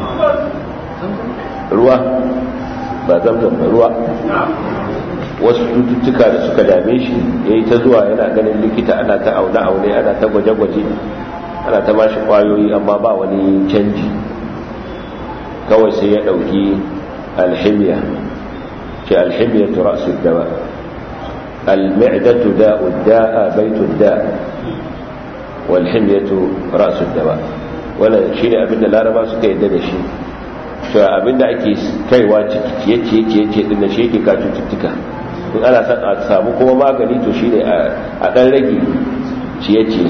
[SPEAKER 2] ruwa ba zamzam ba ruwa wasu cututtuka da suka dame shi yayi ta zuwa yana ganin likita ana ta aune aune ana ta gwaje-gwaje ana ta bashi kwayoyi amma ba wani canji kawai sai ya dauki alhimiya ce alhimiya tura su dawa al-mi'datu da'u da'a baitu da' wal himyatu ra'su dawa wannan shine abinda laraba suka yadda da shi to abinda ake kaiwa ciki ciye ciye ciye ciye din da shi yake ka cututtuka in ana son a samu kuma magani to shine a dan rage ciye ciye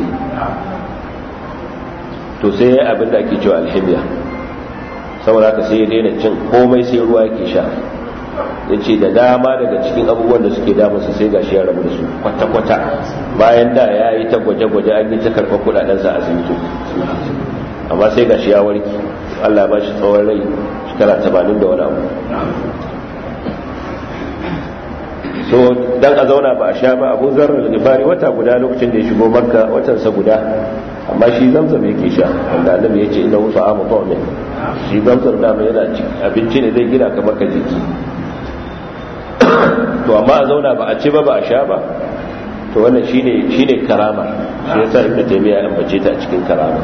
[SPEAKER 2] to sai abinda ake cewa alhimiya saboda haka sai ya daina cin komai sai ruwa yake sha ya ce da dama daga cikin abubuwan da suke damunsa sai ga shi ya rabu da su kwata-kwata bayan da ya yi ta gwaje-gwaje an yi ta karɓar kudadensa a asibiti amma sai ga shi ya warki allah ba shi tsawon rai shekara tamanin da wani abu so dan a zauna ba a sha ba abu zarar gibari wata guda lokacin da ya shigo makka watansa guda amma shi zamzam yake sha wanda annabi ya ce ina wuta amu ne shi zamzam da mai yana abinci ne zai gina kamar ka jiki to amma a zauna ba a ci ba ba a sha ba to wannan shine shine karama shi yasa ibnu taymiya ya ambace ta a cikin karama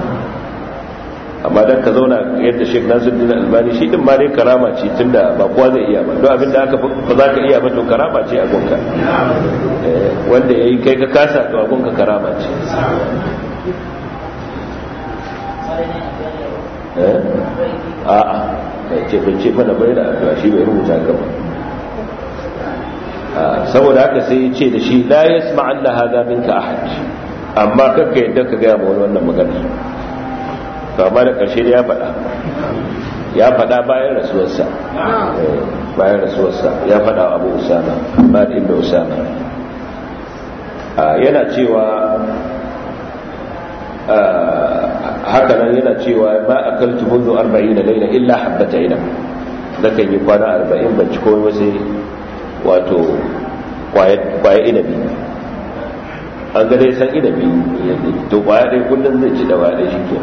[SPEAKER 2] amma dan ka zauna yadda Sheikh Nasiruddin Albani shi din ma dai karama ce tunda ba kowa zai iya ba don abinda aka ba za ka iya ba to karama ce a gonka wanda yayi kai ka kasa to a gonka karama ce a'a ce bai ce mana bai da addu'a shi bai rubuta gaba saboda haka sai ya ce da shi la yasma Allah hada minka ahad amma kakka yadda ka gaya ma wani wannan magana to amma da karshe da ya faɗa ya faɗa bayan rasuwarsa bayan rasuwarsa ya faɗa wa Abu Usama ba da ibn Usama yana cewa haka nan yana cewa ma akaltu mundu 40 laila illa habbata ina nakan yi kwana 40 ban ci komai ba sai wato kwaye inabi an ga dai san inabi to kwaya dai kullum zai ci da waya shi ke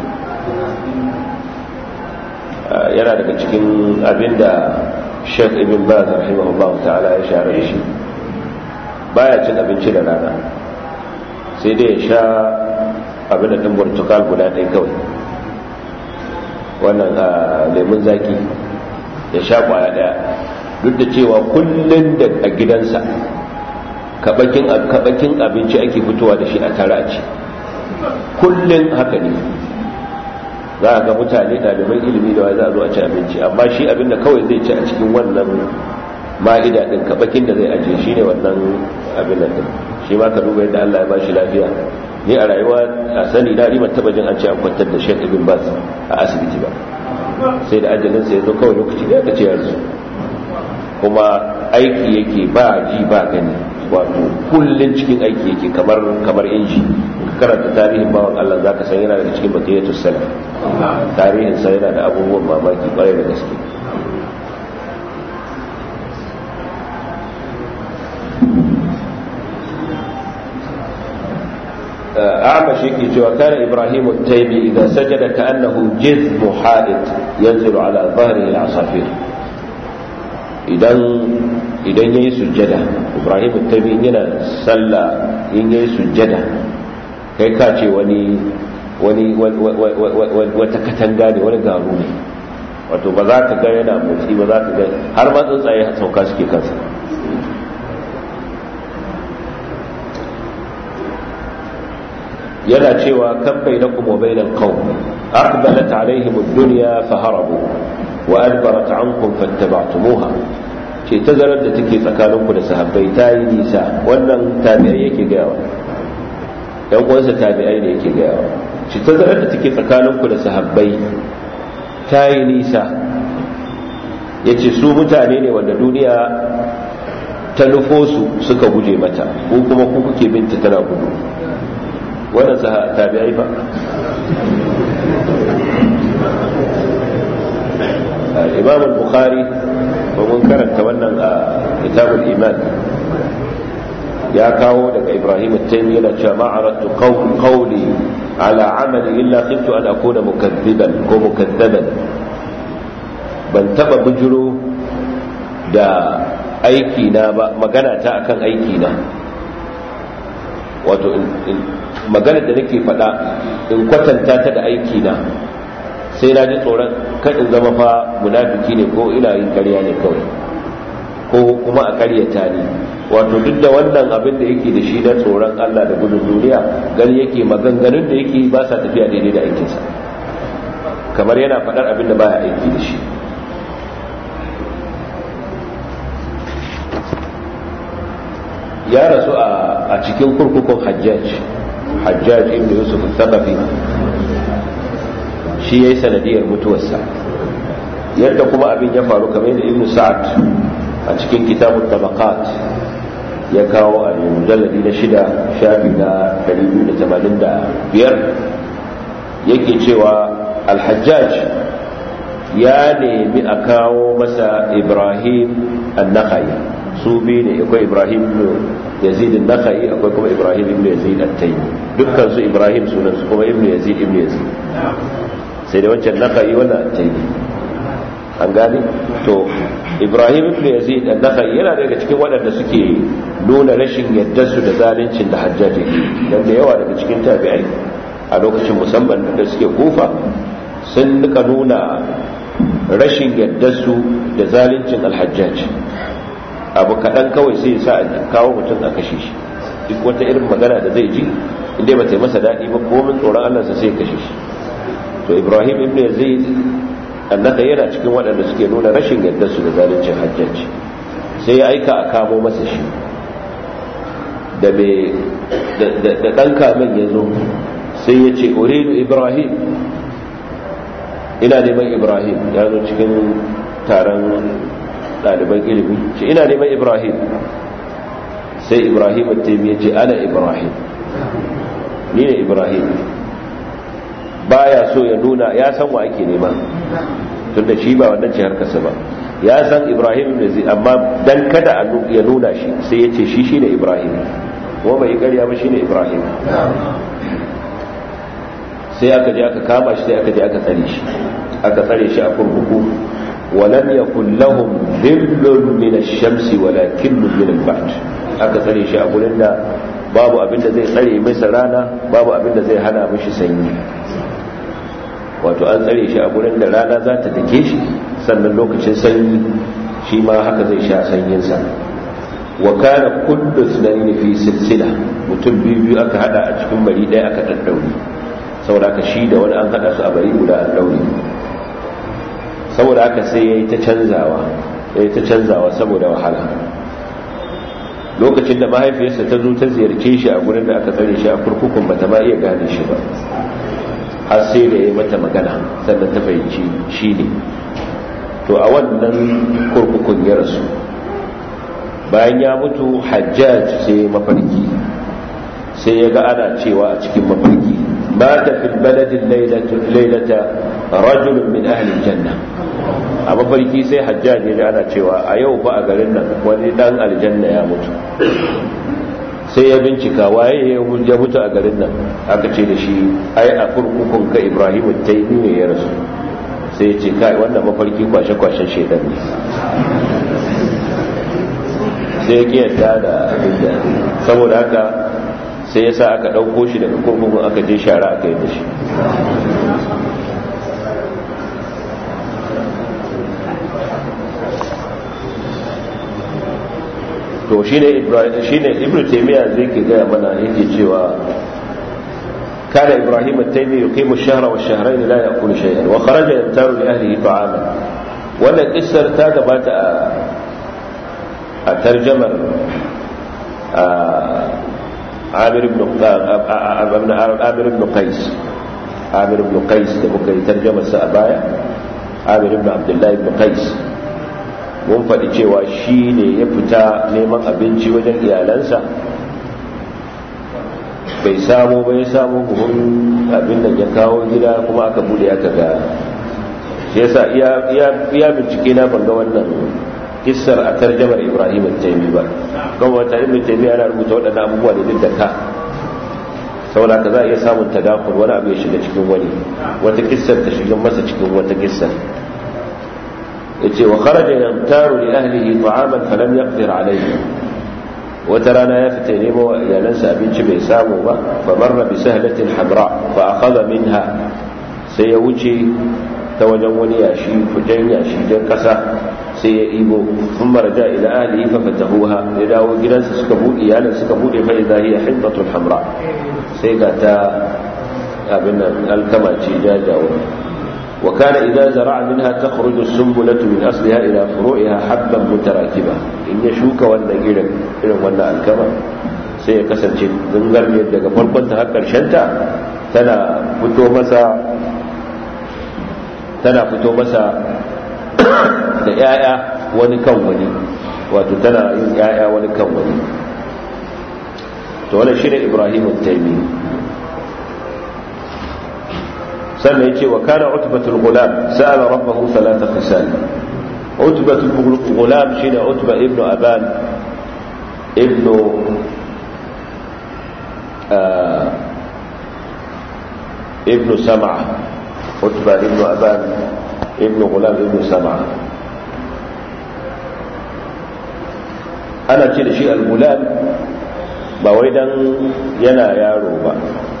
[SPEAKER 2] yana daga cikin abinda Sheikh Ibn Baz rahimahullah ta'ala ya share da shi baya cin abinci da rana sai dai ya sha abin da ɗin burtukal guda ɗaya kawai wannan lemun zaki ya sha kwaya ɗaya duk da cewa kullum da a gidansa kaɓakin abinci ake fitowa da shi a tare a ci kullum haka ne za a ga mutane ɗaliban ilimi da wa za a zo a ci abinci amma shi abinda kawai zai ci a cikin wannan ma'ida ɗin kaɓakin da zai ajiye shi ne wannan abin nan shi ma ka duba yadda Allah ya ba shi lafiya ni a rayuwa a sani na riman taba jin an ce an kwantar da Sheikh Ibn Baz a asibiti ba sai da ajalin sa yazo kawai lokaci da aka ce yanzu kuma aiki yake ba ji ba gani wato kullun cikin aiki yake kamar kamar inji karanta tarihin bawan Allah zaka san yana daga cikin baqiyatus salaf tarihin sa yana da abubuwan mamaki kwarai da gaske أعمش يكي وكان إبراهيم التيمي إذا سجد كأنه جذب حائط ينزل على ظهره العصافير idan idan yayi sujjada Ibrahim at-Taymi yana sallah in yayi sujjada kai ka ce wani wani wata katanga ne wani garu ne wato ba za ka ga yana motsi ba za ka ga har ma tsuntsaye sauka suke kansa yana cewa kan bainakum wa bainal qawm aqbalat alaihim ad-dunya faharabu wa adbarat ankum fattaba'tumuha ce tazarar da take tsakaninku da sahabbai ta yi nisa wannan tabi'ai yake gayawa yan uwansa tabi'ai ne yake gayawa ce tazarar da take tsakaninku da sahabbai ta yi nisa yace su mutane ne wanda duniya ta nufo su suka guje mata ko kuma ku kuke binta tana gudu wannan tabi'ai ba imam al-bukhari ba mun karanta wannan a kitabul iman ya kawo daga ibrahim at-taymi yana cewa ma aradtu qawli ala amali illa khiftu an akuna mukaththiban ko mukaththaban ban taba bujuro da aiki na ba magana ta akan aiki na wato magana da nake faɗa in kwatanta ta da aiki na sai na ji tsoron kan in zama fa munafiki ne ko ina yin ƙarya ne kawai ko kuma a ƙaryata ne wato duk da wannan abin da yake da shi na tsoron Allah da gudun duniya gani yake maganganun da yake ba sa tafiya daidai da aikinsa kamar yana faɗar abin da baya aiki da shi ya rasu a cikin kurkukun hajjaj hajjaj ibn yusuf al-thaqafi shi yayi sanadiyar mutuwarsa yadda kuma abin ya faru kamar da ibn sa'ad a cikin kitabun tabaqat ya kawo a mujalladi na shida shafi na 285 yake cewa al-hajjaj ya nemi a kawo masa ibrahim an-nakhai su biyu ne akwai ibrahim yazid an-nakhai akwai kuma ibrahim ibn yazid at-taymi dukkan su ibrahim sunan su kuma ibn yazid ibn yazid sai da wancan nakhai wannan at-taymi an gane to ibrahim ibn yazid an-nakhai yana daga cikin waɗanda suke nuna rashin yadda su da zaluncin da hajjaji dan da yawa daga cikin tabi'ai a lokacin musamman da suke kufa sun nika nuna rashin yadda su da zaluncin alhajjaji abu kaɗan kawai sai sa a kawo mutum a kashe shi duk wata irin magana da zai ji inda ba ta yi masa daɗi ba komin tsoron Allah sa sai kashe shi to Ibrahim ibn Yazid annaka yana cikin waɗanda suke nuna rashin yadda su da zaluncin hajjaji sai ya aika a kamo masa shi da mai da ɗan kamen ya zo sai ya ce uridu Ibrahim ina neman Ibrahim ya zo cikin taron ɗaliban ilimi ce ina neman ibrahim sai ibrahim taimi ya ce ana ibrahim ni ne ibrahim baya so ya nuna ya san wa ake nema tun da shi ba wannan ce harkarsa ba ya san ibrahim ne zai amma dan kada ya nuna shi sai ya ce shi shi ne ibrahim kuma bai karya ba shi ne ibrahim sai aka je aka kama shi sai aka je aka tsare shi aka tsare shi a kurkuku ولم يكن لهم ظل من الشمس ولا كل من البعد aka tsare shi a gurin da babu abin da zai tsare masa rana babu abin da zai hana mishi sanyi wato an tsare shi a gurin da rana za ta dake shi sannan lokacin sanyi shi ma haka zai sha sanyinsa wa kana kullu sunaini fi silsila mutum biyu biyu aka hada a cikin bari ɗaya aka daddaure saboda ka shi da wani an hada su a bari guda an daure saboda haka sai ya yi ta canzawa ya yi ta canzawa saboda wahala lokacin da mahaifiyarsa ta zo ta ziyarce shi a gurin da aka tsare shi a kurkukun bata ma iya gane shi ba har sai da ya mata magana sannan ta fahimci shi ne to a wannan kurkukun ya rasu bayan ya mutu hajjaj sai mafarki sai ya ga ana cewa a cikin mafarki mata fil baladin lailata rajulun min ahli janna a mafarki sai hajjaj ya ana cewa a yau fa a garin nan wani dan aljanna ya mutu sai ya bincika waye ya mutu a garin nan aka ce da shi ai a kurkukun ka ibrahim taimi ne ya rasu sai ya ce kai wannan mafarki kwashe-kwashen shaidan ne sai ya kiyarta da abin da saboda haka sai ya sa aka ɗauko shi daga kurkukun aka je shara aka yi da shi to shi ne ibn taimiyya zai ke gaya mana yake cewa كان إبراهيم التيمي يقيم الشهر والشهرين لا يأكل شيئا وخرج يمتار لأهله طعاما ولا قصر تاga bata a tarjamar عامر بن عامر بن قيس عامر بن قيس da muka yi tarjamar sa a baya عامر بن عبد الله بن قيس mun faɗi cewa shi ne ya fita neman abinci wajen iyalansa bai samu bai samu buhun abin da ya kawo gida kuma aka bude aka ga shi yasa iya bincike na banga wannan kissar a tarjamar ibrahim taimi ba kuma wata ibn taimi ana rubuta waɗannan abubuwa da duk da ka saboda ka za a iya samun tadakul wani abu ya shiga cikin wani wata kissar ta shiga masa cikin wata kissar yace wa kharaja yamtaru li ahlihi ta'aman falam yaqdir alayhi wata rana ya fita nemo wa iyalansa abinci bai samu ba fa marra bi sahlatin hamra fa akhadha minha sai ya wuce ta wajen wani yashi fujen yashi jan kasa sai ya ibo sun maraja ila ahlihi fa fatahuha ya dawo gidansa suka bude iyalin suka bude fa idza hiya hindatun hamra sai ga ta abin nan alkama ce jajawa wa kana idza zara'a minha takhruju as-sumbulatu min asliha ila furu'iha habban mutarakiba in ya shuka wannan irin irin wannan alkama sai ya kasance zangar ne daga farkon ta har karshen ta tana fito masa tana fito masa da ‘ya'ya wani kan wani wato tana yin ‘ya'ya wani kan wani to wani shi ne ibrahimun taimi sannan ya ce wa kana utubatul gulam sa'ala rabbahu salata fisal utubatul gulam shi ne utuba ibnu aban ibnu ibnu sama'a utuba ibnu aban ibnu gulam ibnu sama'a ana ce da shi al-gulam ba wai dan yana yaro ba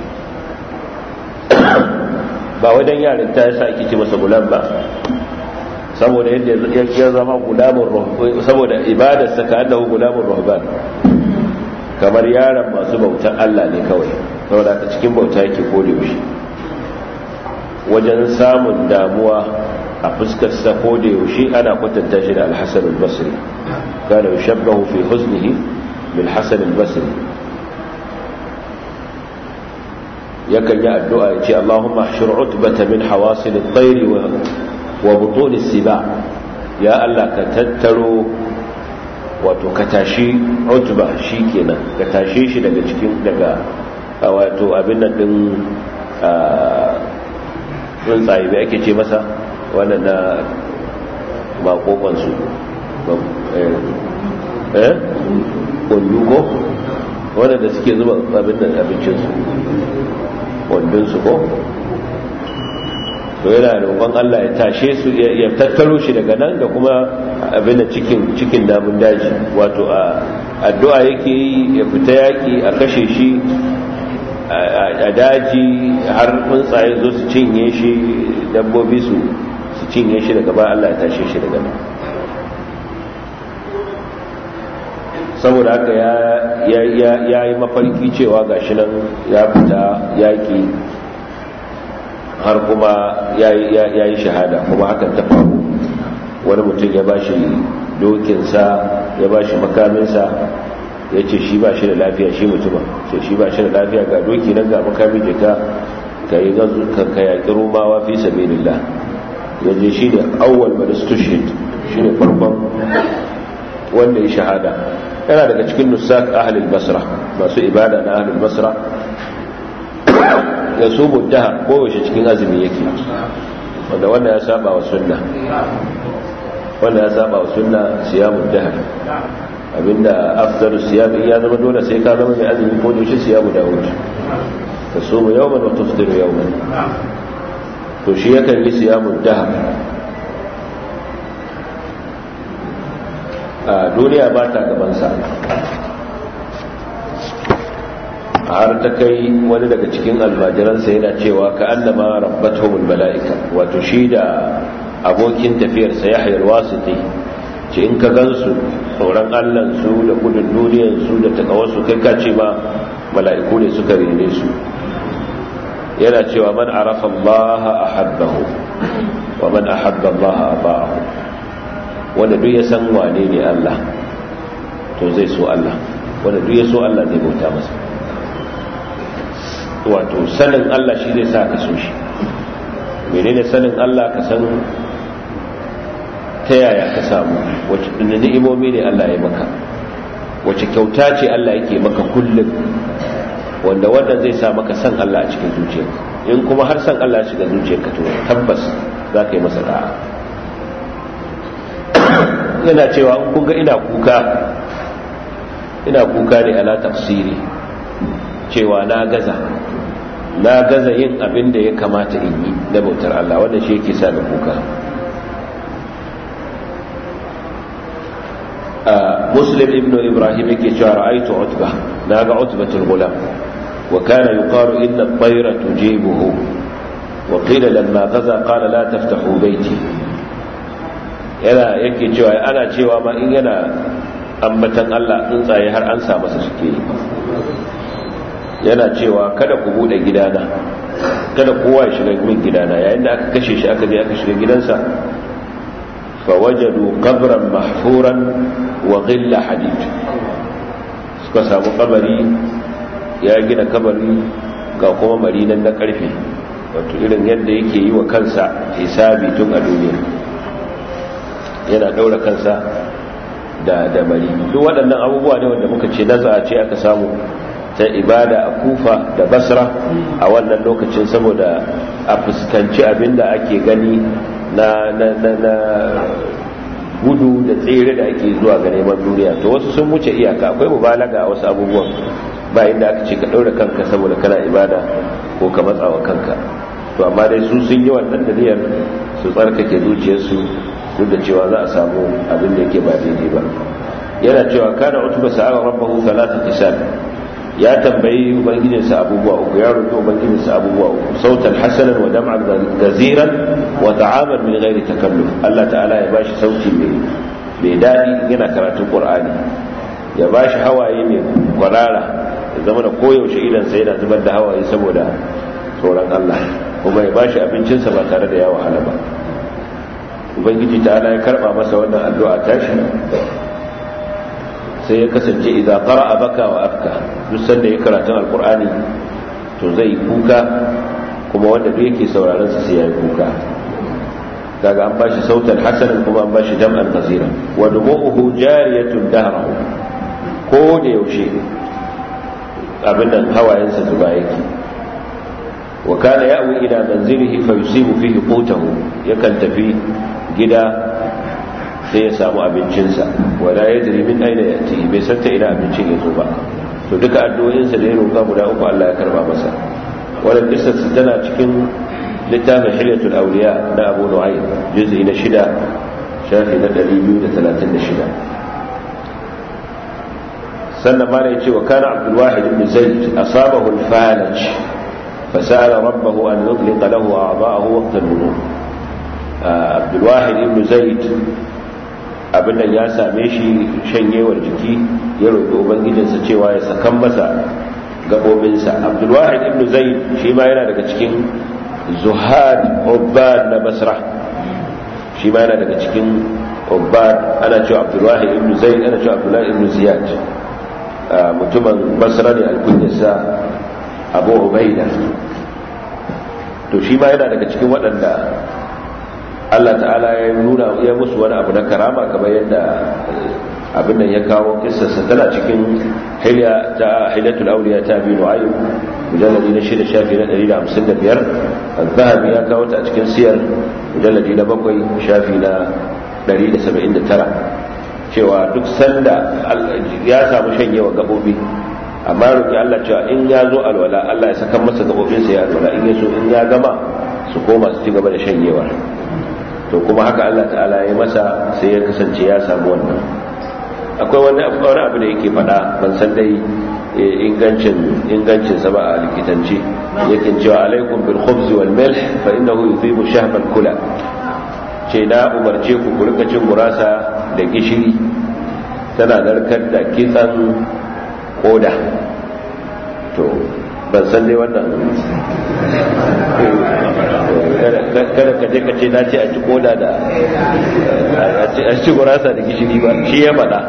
[SPEAKER 2] ba wai dan yarin ta yasa ake ce masa gulam ba saboda yadda ya zama gulamun rahban saboda ibadarsa ka annahu gulamun rahban kamar yaron masu bautan Allah ne kawai saboda ka cikin bauta yake kore shi wajen samun damuwa a fuskar sa ko da yaushe ana kwatanta shi da al-Hasan al-Basri kana yushabbahu fi huznihi bil Hasan al-Basri yakan yi addu'a ya ce Allahumma ahshur utbata min hawasil at-tayr wa wa butun as-siba ya Allah ka tattaro wato ka tashi utba shikenan ka tashe shi daga cikin daga wato abin nan din tsuntsaye bai ake ce masa wannan na makokonsu eh ko wadanda suke zuba abin nan abincinsu wandunsu ko to yana roƙon Allah ya tashe su ya tattaro shi daga nan da kuma abin da cikin cikin namun daji wato a addu'a yake yi ya fita yaki a kashe shi a daji har tsuntsaye zo su cinye shi dabbobi su su cinye shi daga ba Allah ya tashe shi daga nan saboda haka ya yi mafarki cewa gashi nan ya fita yaƙi har kuma ya yi shahada kuma hakan ta faru wani mutum ya bashi dokinsa ya bashi makaminsa ya ce shi ba shi da lafiya shi mutumin ce shi ba shi da lafiya ga doki nan ga makami da ka ka yi ka yaƙi romawa fi sabilillah ya je shi ne awwal madastushid shi ne farkon wanda ya shahada yana daga cikin nusak ahlul basra masu ibada na ahlul basra ya so muddaha kowace cikin azumi yake wanda wanda ya saba wa sunna wanda ya saba wa sunna siyamu dahar abinda afdalu siyam ya zama dole sai ka zama mai azumi ko da shi siyamu dawud ka so mu yawman wa tufdiru yawman to shi yakan yi siyamu dahar a duniya ba ta gabansa har ta kai wani daga cikin almajiransa yana cewa ka annama rabbatuhumul mala'ika wato shi da abokin tafiyarsa ya hayar wasiti ce in ka gansu tsoron allansu da gudun duniyarsu da takawarsu kai ka ce ma mala'iku ne suka rene su yana cewa man arafa Allah ahabbahu wa man ahabba Allah ata'ahu wanda duk ya san wane ne Allah to zai so Allah wanda duk ya so Allah zai bauta masa wato sanin Allah shi zai sa ka so shi menene sanin Allah ka san ta yaya ka samu wacce ni'imomi ne Allah ya maka wacce kyauta ce Allah yake maka kullum wanda wannan zai sa maka san Allah a cikin zuciyarka in kuma har san Allah shiga zuciyarka to tabbas za ka yi masa da'a yana cewa in kun ga ina kuka ina kuka ne ala tafsiri cewa na gaza na gaza yin abin da ya kamata in yi na bautar Allah wanda shi yake sa da kuka muslim ibn ibrahim yake cewa ra'aytu utba naga utbatul gulam wa kana yuqalu inna at-tayra tujibuhu wa qila lamma gaza qala la taftahu bayti yana yake cewa ana cewa ma in yana ambatan Allah tsuntsaye har an sa masa suke yi yana cewa kada ku bude gidana kada kowa ya shiga min gidana yayin da aka kashe shi aka je aka shiga gidansa fa wajadu qabran mahfuran wa ghilla hadid suka samu kabari ya gina kabari ga kuma marinan na karfe wato irin yadda yake yi wa kansa hisabi tun a duniya yana daura kansa da da mari duk waɗannan abubuwa ne wanda muka ce naza ce aka samu ta ibada a kufa da basra a wannan lokacin saboda a fuskanci abinda ake gani na na na na gudu da tsere da ake zuwa ga neman duniya to wasu sun wuce iyaka akwai mubalaga a wasu abubuwan ba inda aka ce ka ɗaura kanka saboda kana ibada ko ka matsawa kanka to amma dai su sun yi wannan daliyar su tsarkake zuciyarsu duk da cewa za a samu abin da yake ba daidai ba yana cewa kana utuba sa'a rabbahu thalatha tisal ya tambayi ubangijinsa abubuwa uku ya roƙi ubangijinsa abubuwa uku sautan hasanan wa dam'an gaziran wa ta'aman min ghairi takalluf Allah ta'ala ya bashi sauti mai mai dadi yana karatun Qur'ani ya bashi hawaye mai kwarara ya zama da koyaushe idan sai yana zubar da hawaye saboda tsoron Allah kuma ya bashi abincinsa ba tare da ya wahala ba ubangiji ta'ala ya karba masa wannan addu'a tashi sai ya kasance idza qara'a baka wa afka duk sanda ya karatun alqur'ani to zai kuka kuma wanda duk yake sauraron sa sai ya kuka kaga an bashi sautan hasanan kuma an bashi jam'an qasira wa dumu'uhu jariyatun dahrahu ko da yaushe abin nan hawayen sa zuba yake wa kana ya'wi ila manzilihi fa yusibu fihi qutahu yakan tafi gida sai ya samu abincinsa wala ya jiri min aina ya ci bai san ta ina abincin ya zo ba to duka addu'o'insa da ya roƙa guda uku Allah ya karba masa wannan kissa tana cikin littafin hilyatul awliya na Abu Nu'aym juz'i na shida shafi na 236 sannan ma ya ce wa kana Abdul Wahid ibn Zaid asabahu al-falaj فسأل ربه أن يطلق له أعضاءه وقت النمو عبد الواحد بن زيد abin nan ya same shi shanyewar jiki ya roƙi ubangijinsa cewa ya sakan masa gabobinsa abdulwahid ibn zaid shi ma yana daga cikin zuhad ubbad na basra shi ma yana daga cikin ubbad ana cewa abdulwahid ibn zaid ana cewa abdullahi ibn ziyad mutumin basra ne alkunyarsa abu ubaida to shi ma yana daga cikin waɗanda Allah ta'ala ya nuna ya musu wani abu na karama kamar yadda abin nan ya kawo kissarsa tana cikin hilya ta hilatul awliya ta bi nu'aym mujalladi na shida shafi na 155 az-zahabi ya kawo ta a cikin siyar mujalladi na bakwai shafi na 179 cewa duk sanda ya samu shanyewa gabobi amma roki Allah cewa in ya zo alwala Allah ya saka masa gabobinsa ya alwala in ya so in ya gama su koma su ci gaba da shanyewa to kuma haka Allah ta'ala ya masa sai ya kasance ya samu wannan akwai wani wani abu da yake faɗa ban san dai ingancin ingancin sa ba a likitanci yake cewa alaikum bil khubz wal milh fa innahu yuthibu shahb al kula ce na umarce ku ku rika cin gurasa da gishiri tana narkar da kitsan koda to ban san dai wannan kada ka je ka ce na ce a ci koda da a ci gurasa da gishiri ba shi ya faɗa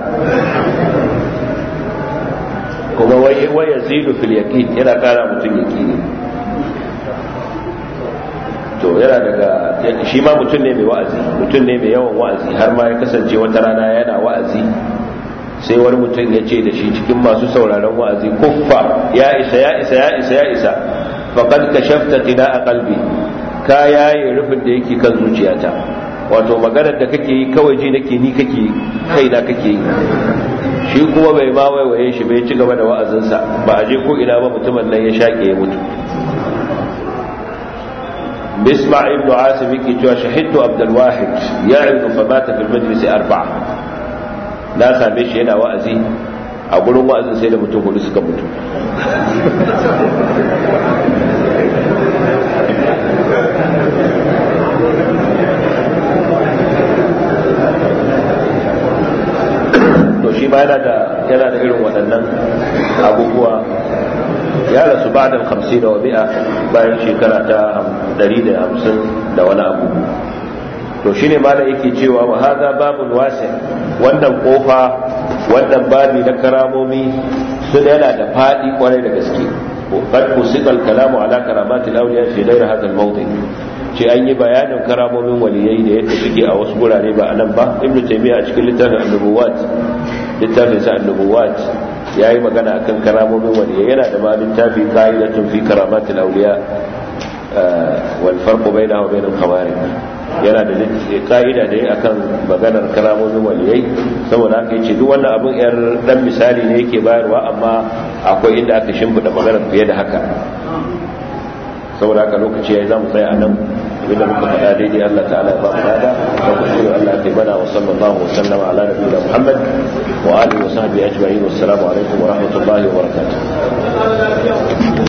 [SPEAKER 2] kuma waya zidu fil yaqin yana kara mutum yaqini to yana daga shi ma mutum ne mai wa'azi mutum ne mai yawan wa'azi har ma ya kasance wata rana yana wa'azi sai wani mutum ya ce da shi cikin masu sauraron wa'azi kuffa ya isa ya isa ya isa ya isa faqad kashafta qina'a qalbi ka yaye rufin da yake kan zuciyata wato maganar da kake yi kawai ji nake ni kake kai na kake yi shi kuma bai ma waiwaye shi bai ci gaba da wa'azinsa ba a je ko ina ba mutumin nan ya shaƙe ya mutu bisma ibn asim yake cewa shahidtu abdul wahid ya'idu fa mata fil majlis arba'a na same shi yana wa'azi a gurin wa'azin sai da mutum hudu suka mutu yana da yana da irin waɗannan abubuwa ya rasu ba da hamsin da wabi'a bayan shekara ta ɗari da hamsin da wani abu to shine ma da yake cewa wa haza babun wasi wannan kofa wannan babi na karamomi sun yana da faɗi kwarai da gaske قد بسط الكلام على كرامات الاولياء في غير هذا الموضع ce an yi bayanin karamomin waliyai da yadda suke a wasu gurare ba a nan ba ibnu taymiya a cikin littafin annubuwat littafin sa annubuwat yayi magana akan karamomin waliyai yana da ma littafi qa'idatun fi karamatil awliya wal farq bainahu wa bainal khawarij yana da ka'ida da akan maganar karamomin waliyai saboda haka yace duk wannan abun yar dan misali ne yake bayarwa amma akwai inda aka shimfida maganar fiye da haka saboda haka lokaci yayi zamu tsaya a nan abinda muka faɗa daidai Allah ta'ala ya ba mu dada da kuskure Allah ya bana wa sallallahu wa sallama ala nabiyina Muhammad wa alihi wa sahbihi ajma'in wassalamu alaikum wa rahmatullahi wa barakatuh